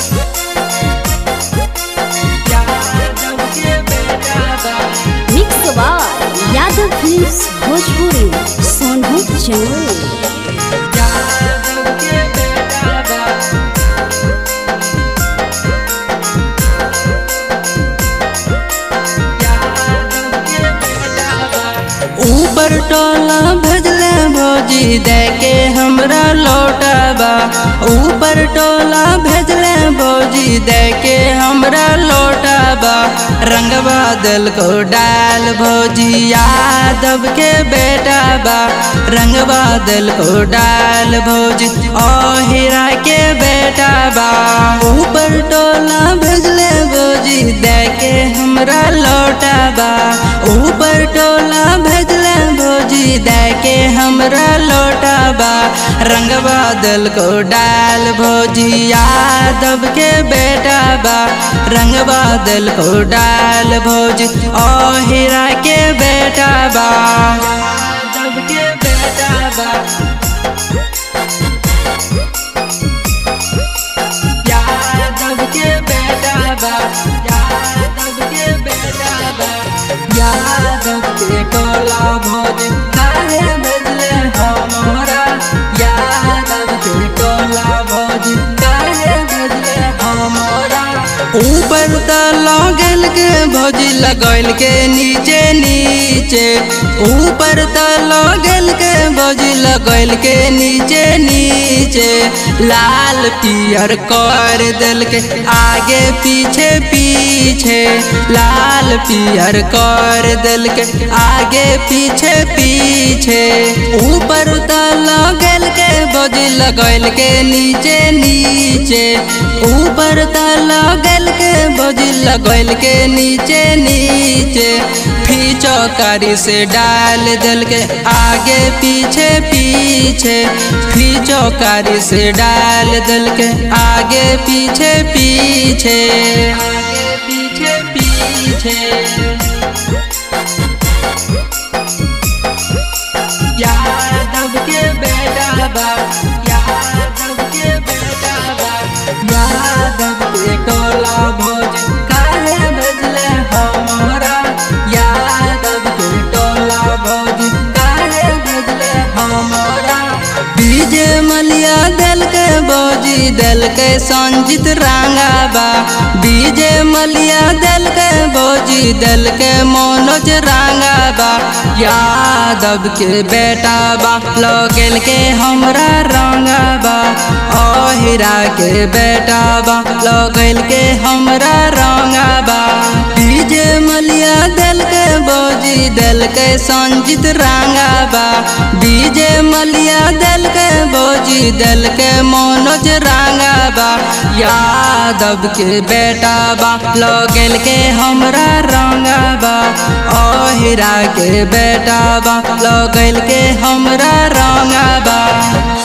mix by Yadav films Bhojpuri Sonu Chandra ऊपर टोला भेजले भौजी दे के हमरा लौटाबा ऊपर टोला भेजले भौजी दे के हमरा लौटाबा रंग बादल को डाल भौजी यादव के बेटा बा रंग बादल को डाल भौजी ओ हीरा के बेटा बा ऊपर टोला भेजले भौजी दे के हमरा लौटाबा ऊपर टोला भेजले भौजी दे के हमरा लौटाबा रंग बादल को डाल भौजी यादव के बेटा बा रंग बादल को डाल भौजी ओ हीरा के बेटा बा यादव के बेटा बा यादव के बेटा बा यादव के बेटा बा यादव के टोला भोज काहे भेजले हमरा यादव के टोला भोज काहे भेजले हमरा ऊपर त लगल के भौजी लगल के नीचे नीचे ऊपर त लगल के भौजी लगल के नीचे नीचे लाल पियर कर दिल के आगे पीछे पीछे लाल पियर कर दिल के आगे पीछे पीछे ऊपर त लगल के भौजी लगल के नीचे नीचे ऊपर त लगल के भौजी लगल के नीचे नीचे फीचो कारी से डाल दिल के आगे पीछे पीछे फीचो कारी से डाल दिल के आगे पीछे पीछे आगे पीछे पीछे यादव के बेटा बा यादव के बेटा बा यादव के टोला भोज काहे भेजले हमरा यादव के टोला भोज काहे भेजले हमरा डीजे मलिया दिल के भौजी दिल के संजित रांगाबा डीजे मलिया दिल के भौजी दिल के मनोज रांगाबा यादव के बेटा बा लगल के हमरा रंगाबा ओ हीरा के बेटा बा लगल के हमरा रंगाबा डीजे मलिया दिल के भौजी दिल के संजित रांगाबा डीजे मलिया दिल के भौजी दिल के मनोज रांगाबा यादव के बेटा बा लगल के हमरा रंगाबा ओ हीरा के बेटा बा लगल के हमरा रंगाबा